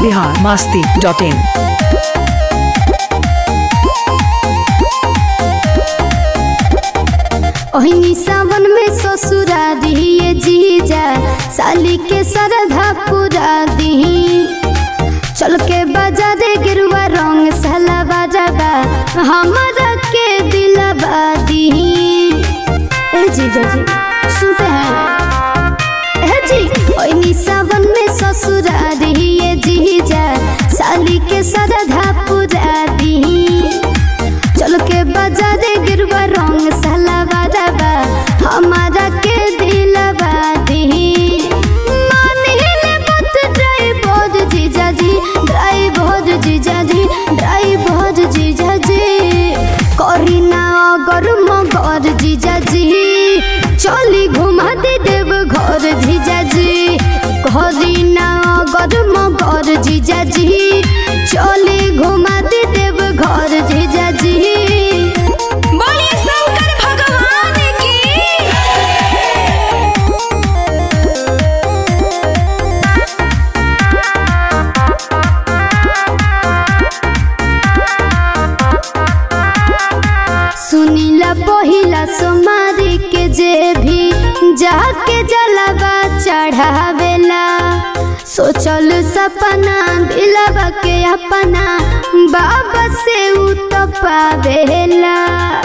बिहार मास्ती dot in ओहिनी सावन में ससुरा दिए जीजा साली के सरधा पूरा दी चल के बाजारे गिरुआ रंग साला बाजाबा हमारा के दिलवा दी ए जीजा जी सुनते हैं ए जी ओहिनी सावन में ससुरा दिए जीजा साली के सरधा पूरा दी चल के बाजारे गिरवा रंग साला बाजाबा हमारा के दिलवा दी मानिले मत ड्राइवर जीजा जी ड्राइवर जीजा जी ड्राइवर जीजा जी करी ना अगर मगर जीजा जी चली घुमा दे देव घर जीजा जी करी ना अगर मगर जीजा जी चली घुमा दे देव घर जीजा जी बोलिए शंकर भगवान की सुनीला पहिला सोमारी के जे भी जाके जलवा चढ़ावेला सोचल सपना दिलवा के अपना बाबा से उ तो पावेला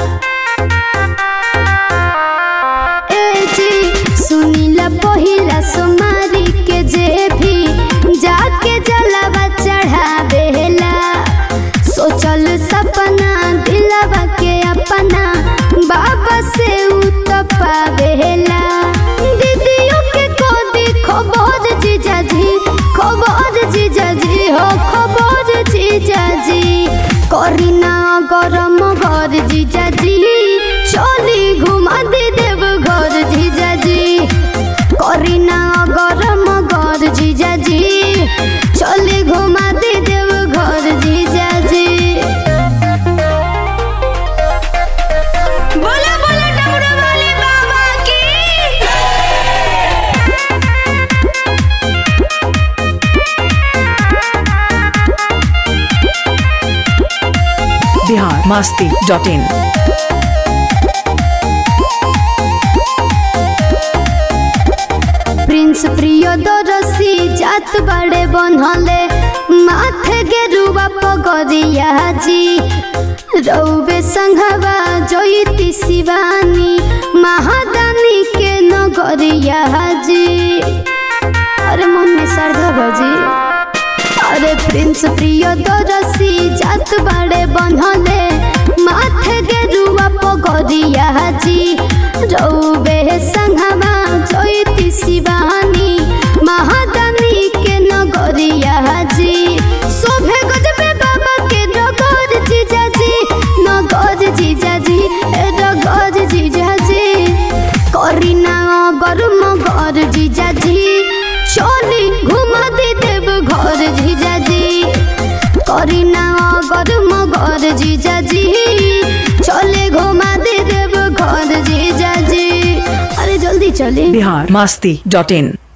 ए जी सुनीला पहिला सोमारी के जे भी जाके जलवा चढ़ावेला सोचल सपना दिलवा के अपना बाबा से उ तो पावेला दीदियों के कोदी खबर जीजा जी खबर जीजा जी हो खबर जीजा जी करी ना गरम घर जीजा जी चली घुमा दे देव घर जीजा जी करी ना गरम घर जीजा जी चली घुमा दे देव घर जीजा जी बोला बोला डमरू वाले बाबा की बिहार मास्ती डॉट इन प्रिंस प्रिय दरसी जात बड़े बनहले माथे गेरुआ पगरिया जी रौबे संघवा जयती शिवानी महादानी के नगरिया जी अरे मन में श्रद्धा भजी अरे प्रिंस प्रिय दरसी जात बड़े बनहले माथे गेरुआ पगरिया जी रौबे संघवा जयती शिवानी महादानी के नगरिया जी शोभे गजबे बाबा के नगर जीजा जी नगर जीजा जी ए नगर जीजा जी करी ना अगर मगर जीजा जी चली घुमा दे देव घर जीजा जी करी ना अगर मगर जीजा जी चले घुमा दे देव घर जीजा जी अरे जल्दी चले बिहार मास्ती डॉट इन